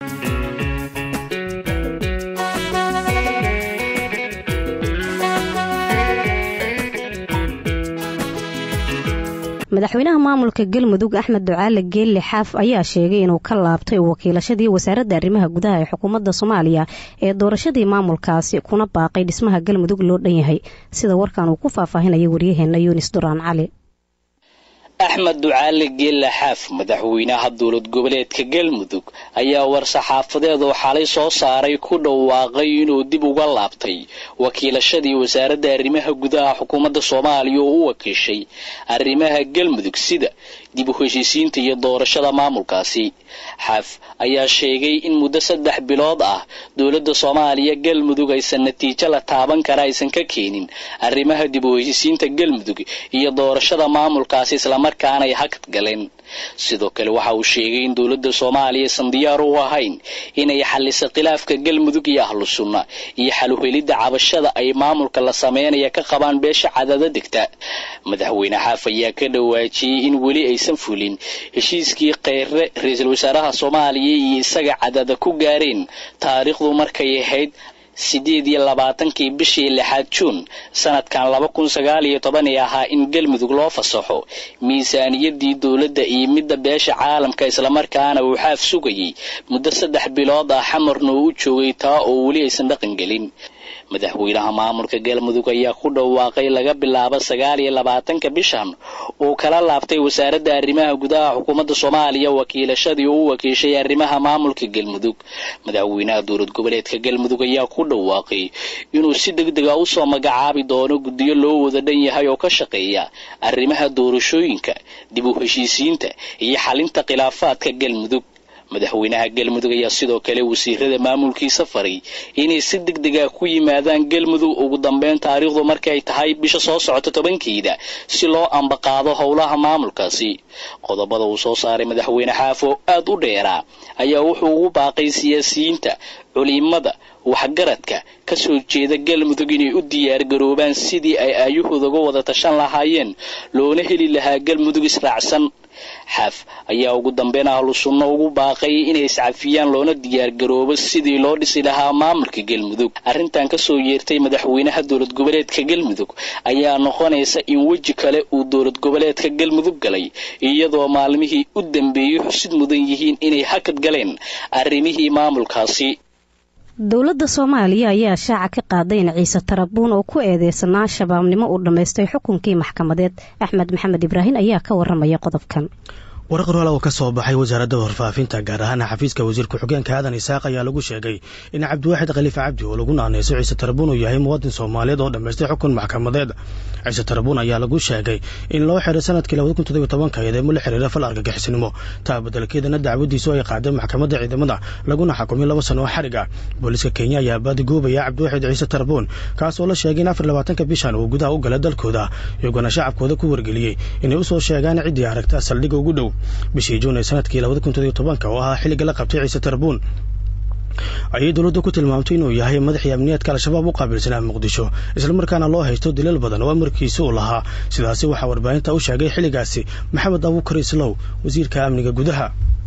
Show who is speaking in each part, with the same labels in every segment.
Speaker 1: madaxweynaha maamulka galmudug axmed ducaale geelle xaaf ayaa sheegay inuu ka laabtay wakiilashadii wasaaradda arrimaha gudaha ee xukuumadda soomaaliya ee doorashadii maamulkaasi kuna baaqay dhismaha galmudug loo dhan yahay sida warkan uu ku faahfaahinaya waryaheena yunis duraan cali
Speaker 2: axmed ducaale geelle xaaf madaxweynaha dowlad goboleedka galmudug ayaa war-saxaafadeed oo xalay soo saaray ku dhawaaqay inuu dib uga laabtay wakiilashadii wasaaradda arrimaha gudaha xukuumadda soomaaliya oo u wakiishay arrimaha galmudug sida dib u heshiisiinta iyo doorashada maamulkaasi xaaf ayaa sheegay in muddo saddex bilood ah dowladda soomaaliya galmudug aysan natiijo la taaban kara aysan ka keenin arrimaha dib u heshiisiinta galmudug iyo doorashada maamulkaasi islamarkaana ay hakad galeen sidoo kale waxa uu sheegay in dowladda soomaaliya aysan diyaar u ahayn inay xalliso khilaafka galmudug iyo ahlu sunna iyo xaluhelidda cabashada ay maamulka la sameynaya ka qabaan beesha cadada degta madaxweyne xaaf ayaa ka dhawaajiyey in weli aysan fulin heshiiskii kheyre ra-iisul wasaaraha soomaaliya iyo isaga cadada ku gaareen taariikhdu markay ahayd siddeed iyo labaatankii bishii lixaad juun sanadkan laba kun sagaal iyo toban ee ahaa in galmudug loo fasaxo miisaaniyadii dowladda iyo midda beesha caalamka islamarkaana uu xaaf sugayay muddo saddex bilood ah xamarna uu u joogay taa oo weli aysan dhaqan gelin madaxweynaha maamulka galmudug ayaa ku dhawaaqay laga bilaabo sagaal iyo labaatanka bishan uu kala laabtay wasaaradda arrimaha gudaha xukuumadda soomaaliya wakiilashadii uu u wakiishay arrimaha maamulka galmudug madaxweynaha dowlad goboleedka galmudug ayaa ku dhawaaqay inuu si deg dega usoo magacaabi doono guddiyo loo wada dhan yahay oo ka shaqeeya arrimaha doorashooyinka dib u heshiisiinta iyo xalinta khilaafaadka galmudug madaxweynaha galmudug ayaa sidoo kale wasiirada maamulkiisa faray inay si deg dega ku yimaadaan galmudug ugu dambeyn taariikhdu markay tahay bisha soo socota tobankeeda si loo ambaqaado howlaha maamulkaasi qodobada uu soo saaray madaxweyne xaafo aad u dheeraa ayaa wuxuu ugu baaqay siyaasiyiinta culimada waxgaradka ka soo jeeda galmudug inay u diyaargaroobaan sidii ay aayahooda uga wada tashan lahaayeen loona heli lahaa galmudug israacsan xaaf ayaa ugu dambeyn ahlu sunno ugu baaqay inay iscafiyaan loona diyaargaroobo sidii loo dhisi lahaa maamulka galmudug arrintan kasoo yeertay madaxweynaha dowlad goboleedka galmudug ayaa noqonaysa in weji kale uu dowlad goboleedka galmudug galay iyadoo maalmihii u dambeeyey xusid mudan yihiin inay hakad galeen arrimihii maamulkaasi
Speaker 1: dowladda soomaaliya ayaa shaaca ka qaaday in ciise tarabuun oo ku eedeysanaa shabaabnimo uu dhammaystay xukunkii maxkamadeed axmed maxamed ibraahin ayaa ka waramaya qodobkan
Speaker 3: war qoraal oo ka soo baxay wasaaradda warfaafinta gaar ahaan xafiiska wasiirka xogeenka aadan isaaq ayaa lagu sheegay in cabdiwaaxid khaliif cabdi oo lagu naaneyso ciise tarabuun uu yahay muwaadin soomaaliyeed oo dhammaystay xukun maxkamadeed ciise tarabuun ayaa lagu sheegay in loo xiray sanadkii labada kun toddobiyo tobanka eedeemo la xiriira fal argagixisnimo taa beddelkeedana dacwadiisu ay qaaday maxkamadda ciidamada laguna xukumay laba sano oo xarig ah booliiska kenya ayaa baadigoobaya cabdiwaaxid ciise tarabuun kaas oo la sheegay in afar labaatanka bishan uu gudaha u galay dalkooda iyagona shacabkooda ku wargeliyey inay u soo sheegaan ciddii aragta saldhigga ugu dhow bishii juun ee sanadkii labada kun toddobiyo tobanka oo ahaa xilliga la qabtay ciise tarabuun ayay dowladda ku tilmaamtay inuu yahay madaxii amniyaadka al-shabaab u qaabilsanaa muqdisho islamarkaana loo haysto dilal badan oo amarkiisa uu lahaa sidaasi waxaa warbaahinta u sheegay xilligaasi maxamed abuukar islow wasiirka amniga gudaha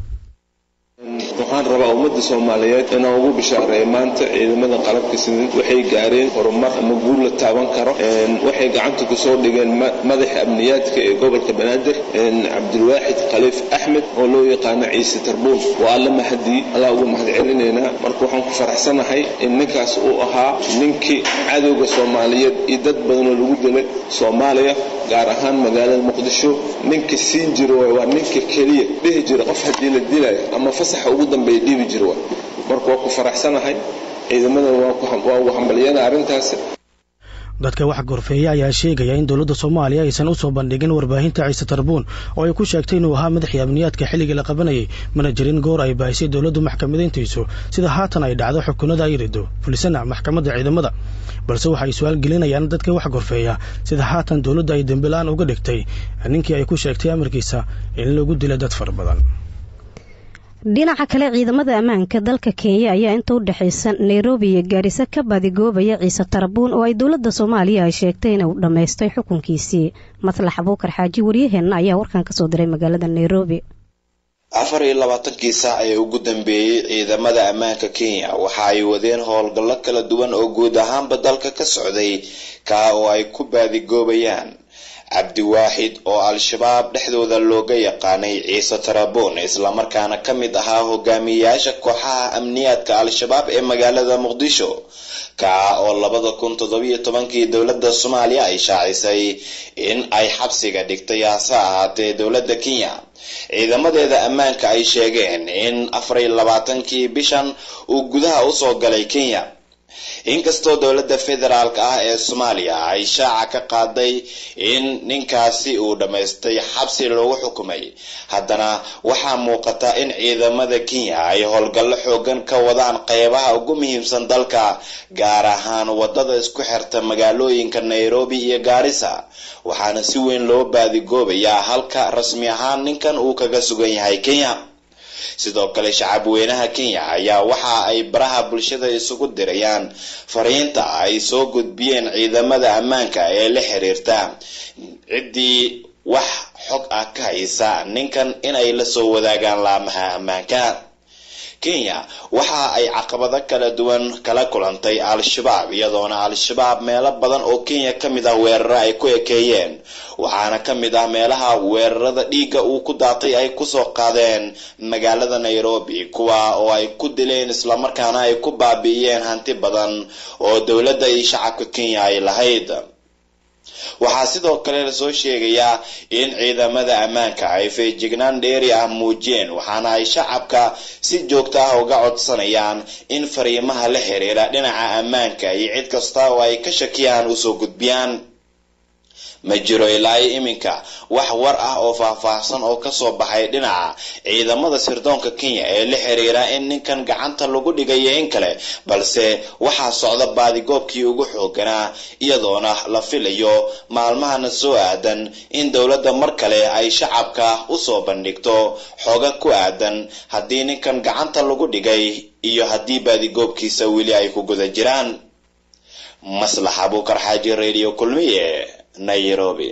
Speaker 4: waxaan rabaa ummadda soomaaliyeed inaan ugu bishaareeyo maanta ciidamada qalabka sidid waxay gaareen horumar ama guul la taaban karo waxay gacanta kusoo dhigeen madaxa amniyaadka ee gobolka banaadir cabdilwaaxid khaliif axmed oo loo yaqaano ciise tarbuun waa alla mahadii allaa ugu mahad celinaynaa marka waxaan ku faraxsanahay in ninkaas uu ahaa ninkii cadowga soomaaliyeed iyo dad badanoo lagu dilay soomaaliya gaar ahaan magaalada muqdisho ninka siin jiro waa ninka keliya dhihi jira qof haddii la dilayo ama fasaxa ugu dambeeya dhibi jira waa marka waa ku faraxsanahay ciidamada waa ugu hambalyana arrintaas
Speaker 3: dadka wax gorfeeya ayaa sheegaya in dowladda soomaaliya aysan u soo bandhigin warbaahinta ciise tarbuun oo ay ku sheegtay inuu ahaa madaxii amniyaadka xilligii la qabanayay mana jirin goor ay baahisay dowladdu maxkamadayntiisu sida haatan ay dhacdo xukunada ay rido fulisana maxkamadda ciidamada balse waxay su-aal gelinayaan dadka wax gorfeeya sida haatan dowladda ay dembilaan uga dhigtay ninkii ay ku sheegtay amarkiisa in lagu dila dad fara badan
Speaker 1: dhinaca kale ciidamada ammaanka dalka kenya ayaa inta u dhexaysa nairobi iyo gaariso ka badigoobaya ciise tarabuun oo ay dowladda soomaaliya ay sheegtay inuu dhammaystay xukunkiisii maslax abuukar xaaji waryaheenna ayaa warkan kasoo diray magaalada nairobi
Speaker 5: afar iyo labaatankii saac ee ugu dambeeyey ciidamada ammaanka kenya waxa ay wadeen howlgallo kala duwan oo guud ahaanba dalka ka socday kaa oo ay ku baadigoobayaan cabdiwaaxid oo al-shabaab dhexdooda looga yaqaanay ciise taraboon islamarkaana ka mid ahaa hogaamiyeyaasha kooxaha amniyaadka al-shabaab ee magaalada muqdisho kaa oo labada kun toddobiyo tobankii dowladda soomaaliya ay shaacisay in ay xabsiga dhigtay hase ahaatee dowladda kenya ciidamadeeda ammaanka ay sheegeen in afar iyo labaatankii bishan uu gudaha usoo galay kenya inkastoo dowladda federaalk ah ee soomaaliya ay shaaca ka qaaday in ninkaasi uu dhammaystay xabsi lagu xukumay haddana waxaa muuqata in ciidamada kenya ay howlgallo xoogan ka wadaan qeybaha ugu muhiimsan dalka gaar ahaan wadada isku xirta magaalooyinka nairobi iyo gaarisa waxaana si weyn loo baadigoobayaa halka rasmi ahaan ninkan uu kaga sugan yahay kenya sidoo kale shacab weynaha kenya ayaa waxa ay baraha bulshada isugu dirayaan fariinta ay soo gudbiyeen ciidamada ammaanka ee la xiriirta ciddii wax xog ah ka haysa ninkan inay la soo wadaagaan laamaha ammaanka kenya waxa ay caqabado kala duwan kala kulantay al-shabaab iyadoona al-shabaab meelo badan oo kenya ka mid ah weeraro ay ku ekeeyeen waxaana ka mid ah meelaha weerarada dhiigga uu ku daatay ay kusoo qaadeen magaalada nairobi kuwa oo ay ku dileen islamarkaana ay ku baabi'iyeen hanti badan oo dowladda iyo shacabka kenya ay lahayd waxaa sidoo kale lasoo sheegayaa in ciidamada ammaanka ay feejignaan dheeri ah muujiyeen waxaana ay shacabka si joogto ah uga codsanayaan in fariimaha la xiriira dhinaca ammaanka iyo cid kasta oo ay ka shakiyaan usoo gudbiyaan ma jiro ilaa iyo iminka wax war ah oo faahfaahsan oo kasoo baxay dhinaca ciidamada sirdoonka kenya ee la xiriira in ninkan gacanta lagu dhigayo in kale balse waxaa socda baadigoobkii ugu xooganaa iyadoona la filayo maalmahana soo aadan in dowladda mar kale ay shacabka usoo bandhigto xooga ku aadan haddii ninkan gacanta lagu dhigay iyo haddii baadigoobkiisa weli ay ku guda jiraan maslax abuukar xaaji radio kulmiye nairobi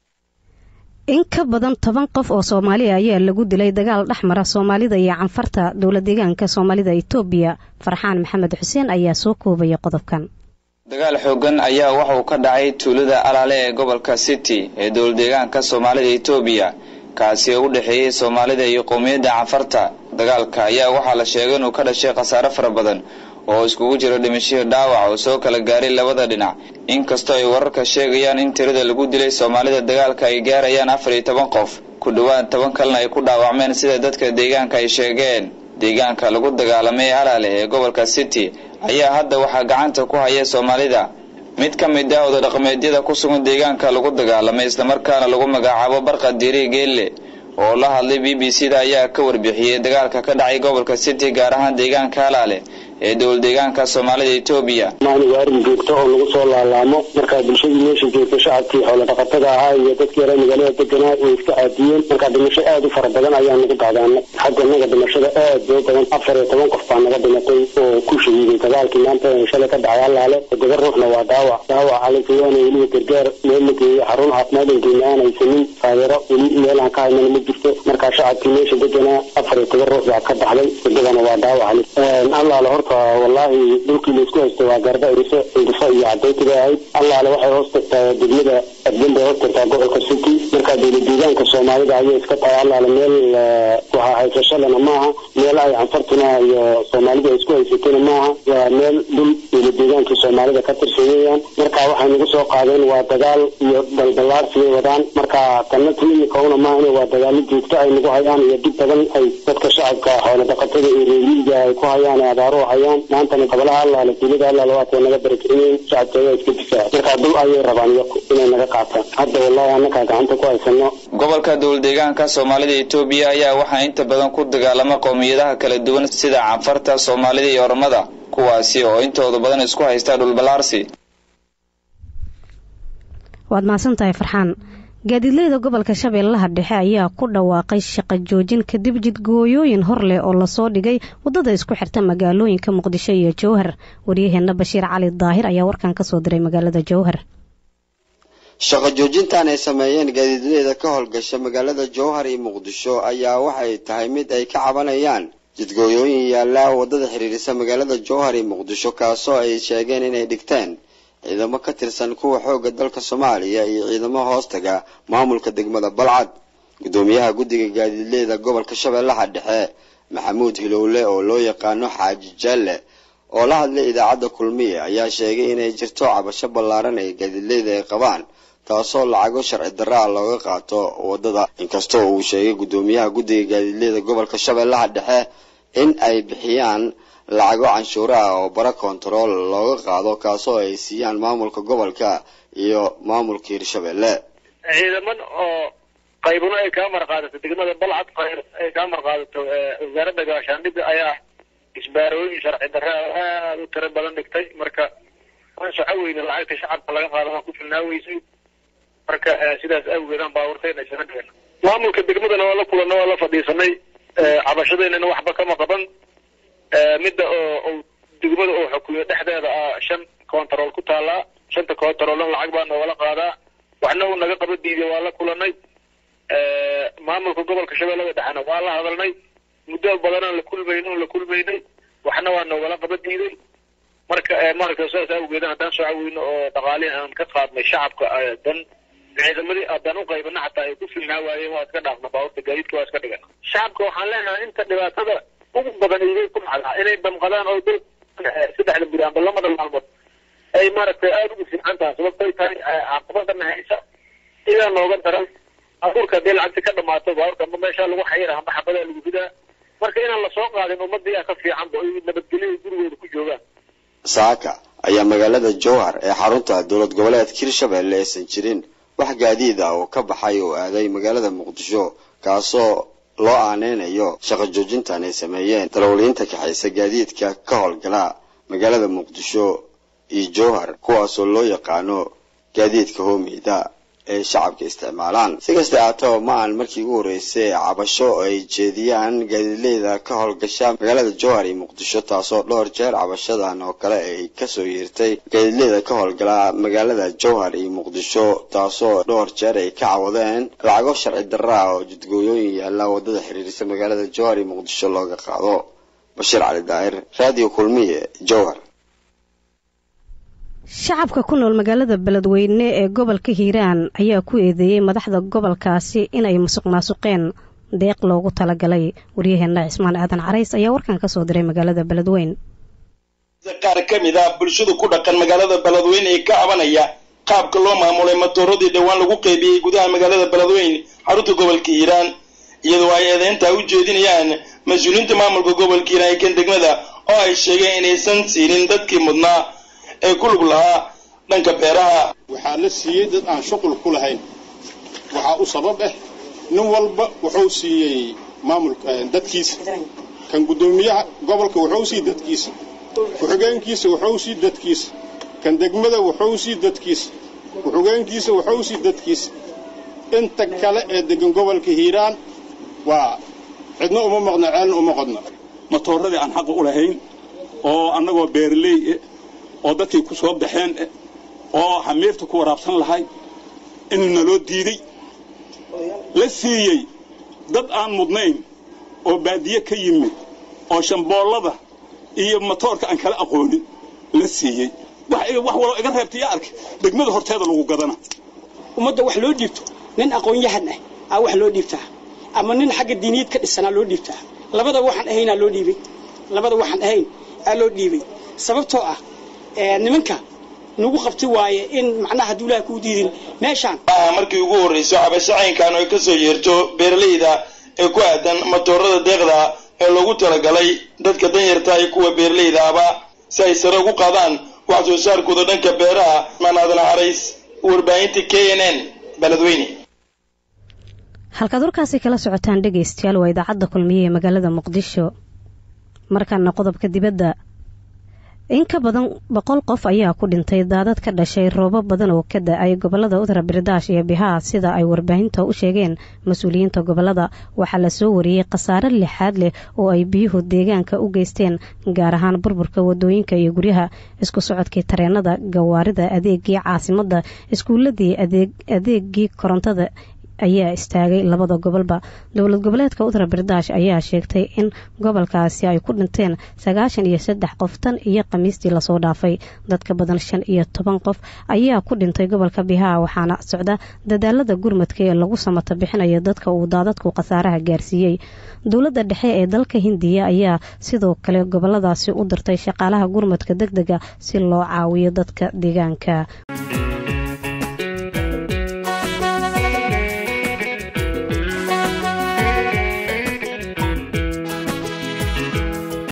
Speaker 1: in ka badan toban qof oo soomaaliya ayaa lagu dilay dagaal dhex mara soomaalida iyo canfarta dowla deegaanka soomaalida itoobiya farxaan maxamed xuseen ayaa soo koobaya qodobkan
Speaker 6: dagaal xoogan ayaa waxa uu ka dhacay tuulada alaale ee gobolka city ee dowla deegaanka soomaalida itoobiya kaasi oo u dhexeeyey soomaalida iyo qowmiyadda canfarta dagaalka ayaa waxaa la sheegay inuu ka dhashay khasaare fara badan oo iskugu jiro dhimashihii dhaawac oo soo kala gaaray labada dhinac inkastoo ay wararka sheegayaan in tirada lagu dilay soomaalida dagaalka ay gaarayaan afar iyo toban qof ku dhowaad toban kalena ay ku dhaawacmeen sida dadka deegaanka ay sheegeen deegaanka lagu dagaalamay alaale ee gobolka city ayaa hadda waxaa gacanta ku haya soomaalida mid ka mid ah odadhaqameedyada ku sugan deegaanka lagu dagaalamay islamarkaana lagu magacaabo barqa diiri geelle oo la hadlay b b c da ayaa ka warbixiyey dagaalka ka dhacay gobolka city gaar ahaan deegaanka alaale ee dowla deegaanka soomaalida etoobiya
Speaker 7: maaniga arrin joogto oo lagu soo laalaamo markaa bulshadii meesha joogta shacabkii xoolo dhaqatada ahaa iyo dadkii yare magaalada deganaa way iska caadiyeen markaa dhimasho aada u fara badan ayaa nagu dacdaanay xagga naga dhimashada aad bay badan afar iyo toban qof baa naga dhimatay oo ku shahiiday dagaalkii maanta shalay ka dhacay alaale gabar ruuxna waa dhaawac dhaawac alaysayaana weliba gargaar meel la geeyo xarun caafimaad inkeena aan haysanin taageero weli meel aan ka haynana ma jirto markaa shacabkii meesha deganaa afar iyo toban ruux baa ka baxday wadadana waa dhaawac allaale horta wallaahi dhulkii laisku haysto waa garba iriso indhiso iyo cadayta bay ahayd allaale waxay hoos tagtaa degmada adban bay hoos tagtaa gobolka city markaa dowla deegaanka soomaalida ayay iska tahay allaale meel waxaa haysashalena maaha meel ay canfartuna iyo soomaalida ay isku haysatona maaha waa meel dhul dowla deegaanka soomaalida ka tirsan weeyaan marka waxay nagu soo qaadeen waa dagaal iyo balballaarsigay wadaan marka tanna timimikauna maaha waa dagaalo joogto ay nagu hayaan iyo dhib badan ay dadka shacabka xoolo dhaqatada iyo reeriyiga ay ku hayaan ee abaaro hayaan maantana gobolaha allaale tuulada allaale waatay naga barakicinayn shacabka ayaa iska difaaca markaa dul ayay rabaan iyaku inay naga qaataan hadda wallahi annakaa gacanta ku haysano
Speaker 6: gobolka dowla deegaanka soomaalida etoobiya ayaa waxaa inta badan ku dagaalama qowmiyadaha kala duwan sida canfarta soomaalida iyo ormada kuwaasi oo intooda badan isku haysta dhulballaarsi
Speaker 1: waad mahadsantahay farxaan gaadiidleyda gobolka shabeellaha dhexe ayaa ku dhawaaqay shaqo joojin kadib jidgooyooyin hor leh oo lasoo dhigay waddada isku xirta magaalooyinka muqdisho iyo jowhar waryaheena bashiir cali daahir ayaa warkan kasoo diray magaalada jowhar
Speaker 8: shaqo joojintan ay sameeyeen gaadiidleyda ka howlgasha magaalada jowhar iyo muqdisho ayaa waxay tahay mid ay ka cabanayaan jidgooyooyin yaalla waddada xiriirisa magaalada jowhar iyo muqdisho kaasoo ay sheegeen inay dhigteen ciidamo ka tirsan kuwa xoogga dalka soomaaliya iyo ciidamo hoostaga maamulka degmada balcad guddoomiyaha guddiga gaadiidleyda gobolka shabeellaha dhexe maxamuud hilowle oo loo yaqaano xaaji jaalle oo la hadlay idaacadda kulmiye ayaa sheegay inay jirto cabasho ballaaran ay gaadiidleyda ay qabaan taasoo lacago sharci darra ah looga qaato waddada inkastoo uu sheegay guddoomiyaha guddiga gaadiidleyda gobolka shabeellaha dhexe in ay bixiyaan lacago canshuura ah oo bara kontarool looga qaado kaasoo ay siiyaan maamulka gobolka iyo maamulka hirshabelle
Speaker 9: ciidaman oo qaybuna ay kaa marqaadato degmada balcad qayr ay kaa marqaadato wasaaradda gaashaandhigga ayaa isbaarooyin sharci darre aada u tiro badan dhigtay marka waan soco weyne lacagta shacabka laga qaado waan ku filnaa weysay marka sidaas awgeedaan baaburtayna isaga dhigana maamulka degmadana waa la kulanna waa la fadhiisanay cabashadeynana waxba kama qaban midda oo degmada oo xukumiyo dhexdeeda ah shan control ku taalaa shanta controlna lacag baa noogala qaadaa waxna uu naga qaba diiday waa la kulanay maamulka gobolka shabeellada dhexena waa la hadalnay muddo badanaan la kulmayno la kulmaynay waxna waa noogala qaba diiday marka maaragta saas awgeeda haddaan soo caweyno oo dhaqaalihi aan ka qaadnay shacabka dan ciidamadii haddaan u qaybana xataa ay ku filnaa waayeen waa iska dhaafna baaburta gaadiidka waa iska dhigana shacabka waxaan leenahay inta dhibaatada ugu badan igay ku dhacdaa inay damqadaan oo dul saddexda buri amba lamada maalmood ay maaragtay aada ugu fiican tahay sababtay tahay caqabadana haysa idaa nooga daran abuurka haddii lacagti ka dhamaato baaburka amba meeshaa lagu xayira amba xabadaa lagu ridaa marka inaan lasoo qaadin ummadii aa ka fiicanba oy nabadgelyo gurigooda ku joogaan
Speaker 8: saaka ayaa magaalada jowhar ee xarunta dowlad goboleedka hirshabelle aysan jirin wax gaadiid ah oo ka baxay oo aaday magaalada muqdisho kaasoo loo aaneynayo shaqo joojintan ay sameeyeen dalowliinta kaxaysa gaadiidka ka howlgala magaalada muqdisho iyo jowhar kuwaasoo loo yaqaano gaadiidka hoomeyda ay shacabka isticmaalaan si kasta aataba ma aan markii ugu horreysay cabasho ay jeediyaan gaadiidleyda ka howlgasha magaalada jowhar iyo muqdisho taasoo dhowr jeer cabashadan oo kale ay kasoo yeertay gaadiidleyda ka howlgala magaalada jowhar iyo muqdisho taasoo dhowr jeer ay ka cawadeen lacago sharci darra ah oo jidgooyooyin yaalla waddada xiriirisa magaalada jowhar iyo muqdisho looga qaado bashiir cali daahir raadiyo kulmiye jowhar
Speaker 1: shacabka ku nool magaalada beledweyne ee gobolka hiiraan ayaa ku eedeeyey madaxda gobolkaasi inay musuq maasuqeen deeq loogu talagalay waryaheena cismaan aadan carays ayaa warkan ka soo diray magaalada beledweyne
Speaker 10: qaar ka mid ah bulshada ku dhaqan magaalada beledweyne ee ka cabanaya qaabka loo maamulay matooradii dhowaan lagu qeybiyey gudaha magaalada beledweyne xarunta gobolka hiiraan iyadoo ay eedeyntaa u jeedinayaan mas-uuliyiinta maamulka gobolka hiiraan ee kan degmada oo ay sheegeen inaysan siinin dadkii mudnaa ee ku lug lahaa dhanka beeraha
Speaker 11: waxaa la siiyey dad aan shuqul ku lahayn waxaa u sabab ah nin walba wuxuu siiyey maamulka dadkiisa kan guddoomiyaha gobolka wuxuu sii dadkiisa ku-xigeenkiisa wuxuu sii dadkiisa kan degmada wuxuu sii dadkiisa ku-xigeenkiisa wuxuu sii dadkiisa inta kale ee degan gobolka hiiraan waa cidna uma maqno ceelna uma qodno
Speaker 12: matooradii aan xaqa u lahayn oo annagoo beeraley oo dadkii ku soo baxeen oo xamiirta ku waraabsan lahay in naloo diiday la siiyey dad aan mudnayn oo baadiye ka yimid oo shamboollada iyo matoorka aan kala aqoonin la siiyey wax walo iga reebta yaa arka degmada horteeda lagu gadana
Speaker 13: ummadda wax loo dhiibto nin aqoon-yahan ah aa wax loo dhiibtaa ama nin xagga diiniyad ka dhisanaa loo dhiibtaa labadaba waxaan ahaynaa loo dhiibay labada waxaan ahayn aa loo dhiibay sababtoo ah nimanka nagu qabti waaye in macnaha hadduu ilaah kuu diidin meeshaan
Speaker 10: maaha markii ugu horrayso cabasho caynkan oo ka soo yeerto beeralayda ee ku aadan matoorada deeqda ee loogu talagalay dadka danyarta iyo kuwa beeralayda aba si ay sare ugu qaadaan wax soo saarkooda dhanka beeraha maanaadana carays warbaahinta k n n beledweyne
Speaker 1: halkaad warkaasi kala socotaan dhegaystayaal waa idaacadda kulmiye ee magaalada muqdisho markaana qodobka dibadda in ka badan boqol qof ayaa ku dhintay daadad ka dhashay roobo badan oo ka da-ay gobolada utara birdash iyo bihaa sida ay warbaahinta u sheegeen mas-uuliyiinta gobolada waxaa lasoo wariyey khasaare lixaad leh oo ay biyuhu deegaanka u geysteen gaar ahaan burburka wadooyinka iyo guryaha isku socodkii tareenada gawaarida adeegii caasimada iskuuladii adeegii korontada ayaa istaagay labada gobolba dowlad goboleedka utara birdash ayaa sheegtay in gobolkaasi ay ku dhinteen sagaashan iyo saddex qof tan iyo khamiistii lasoo dhaafay dadka badan shan iyo toban qof ayaa ku dhintay gobolka bihaa waxaana socda dadaalada gurmadka ee lagu samata bixinayo dadka uu daadadku khasaaraha gaarsiiyey dowladda dhexe ee dalka hindiya ayaa sidoo kale goboladaasi u dirtay shaqaalaha gurmadka deg dega si loo caawiyo dadka deegaanka